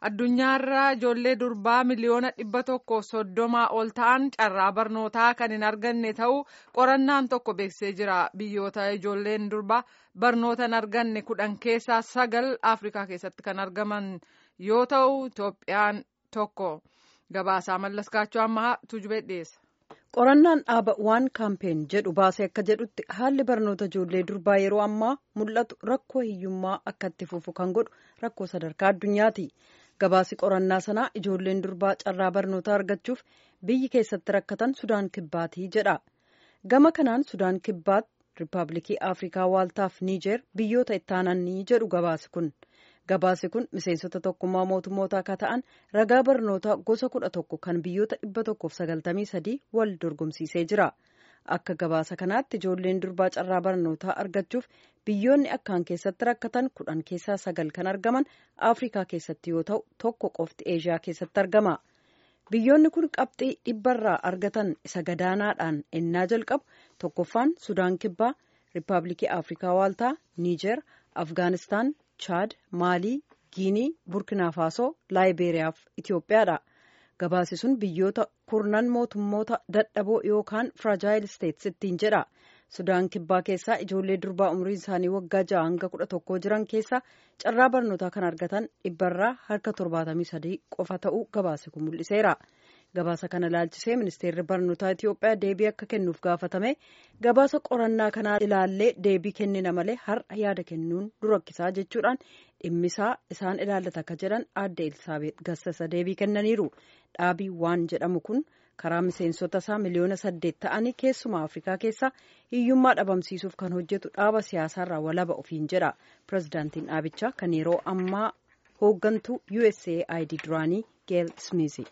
addunyaarra ijoollee durbaa miliyoona dhibba tokko soddomaa ol ta'an carraa barnootaa kan hin arganne ta'uu qorannaan tokko beeksisee jira biyyoota ijoolleen durbaa barnoota hin arganne kudhan keessaa sagal afrikaa keessatti kan argaman yoo ta'u itoophiyaan tokko gabaasaa mallaskaachuu ammaa tujubee dhiyeessa. qorannaan dhaaba waan kaampeen jedhu baasee akka jedhutti haalli barnoota ijoollee durbaa yeroo ammaa mul'atu rakkoo hiyyummaa akka itti fufu kan godhu rakkoo sadarkaa addunyaati gabaasi qorannaa sanaa ijoolleen durbaa carraa barnootaa argachuuf biyyi keessatti rakkatan sudaan kibbaatii jedha gama kanaan sudaan kibbaat riippaabilikii afrikaa waaltaaf niijeer biyyoota ittaananii jedhu gabaasi kun. gabaasi kun miseensota tokkummaa mootummoota akka ta'an ragaa barnootaa gosa kudha tokko kan biyyoota dhibba tokkoof sagaltamii sadii wal dorgomsiisee jira akka gabaasa kanaatti ijoolleen durbaa carraa barnootaa argachuuf biyyoonni akkaan keessatti rakkatan kudhan keessaa sagal kan argaman afrikaa keessatti yoo ta'u tokko qofti eeshiyaa keessatti argama biyyoonni kun qabxii dhibbarraa argatan isa gadaanaadhaan ennaa jalqabu tokkoffaan sudaan kibbaa riippaabilikii afrikaa waaltaa niijeer afgaanistaan chaad maalii giinii burkinaa faasoo laayibeeriyaa fi itiyoophiyaadha gabaasi sun biyyoota kurnan mootummoota dadhaboo yookaan firajaayil isteetsi ittiin jedha sudaan kibbaa keessaa ijoollee durbaa umriin isaanii waggaa ja'a hanga kudha tokkoo jiran keessaa carraa barnootaa kan argatan dhibbarraa harka torbaatamii sadii qofa ta'uu gabaasi kun mul'iseera gabaasa kana ilaalchisee ministeerri barnootaa itiyoophiyaa deebii akka kennuuf gaafatame gabaasa qorannaa kanaa ilaallee deebii kennina malee har'a yaada kennuun durakkisaa jechuudhaan dhimmisaa isaan ilaallata akka jedhan aadde elsaabeet gassasa deebii kennaniiru dhaabii waan jedhamu kun karaa miseensota isaa miliyoona saddeet ta'anii keessumaa afrikaa keessaa hiyyummaa dhabamsiisuuf kan hojjetu dhaaba siyaasaarraa walaba ofiin jedha pirezidaantiin dhaabichaa kan yeroo ammaa hooggantuu usaid duraanii geel smiizi.